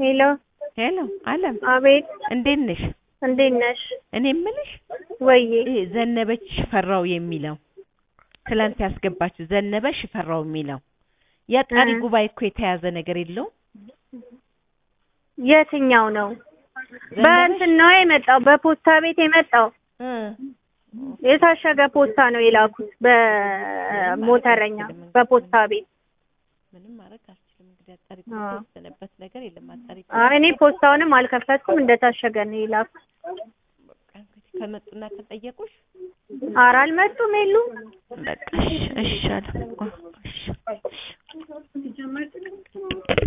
ሄሎ ሄሎ አለም አቤት እንዴት ነሽ? እንዴት ነሽ? እኔ የምልሽ ወይዬ ይሄ ዘነበች ሽፈራው የሚለው ትላንት ያስገባችው ዘነበ ሽፈራው የሚለው የጠሪ እ ጉባኤ እኮ የተያዘ ነገር የለውም። የትኛው ነው? ዘነበች በእንትን ነው የመጣው፣ በፖስታ ቤት የመጣው እ የታሸገ ፖስታ ነው የላኩት፣ በሞተረኛ በፖስታ ቤት። ምንም ማድረግ አልችልም። እንግዲህ አጣሪ አ ጉባኤ የተወሰነበት ነገር የለም። አጣሪ አይ እኔ ፖስታውንም አልከፈትኩም፣ እንደታሸገ ነው የላኩት። በቃ እንግዲህ ከመጡና ከጠየቁሽ ኧረ አልመጡም የሉም። በቃ እሺ እሺ አለ። እሺ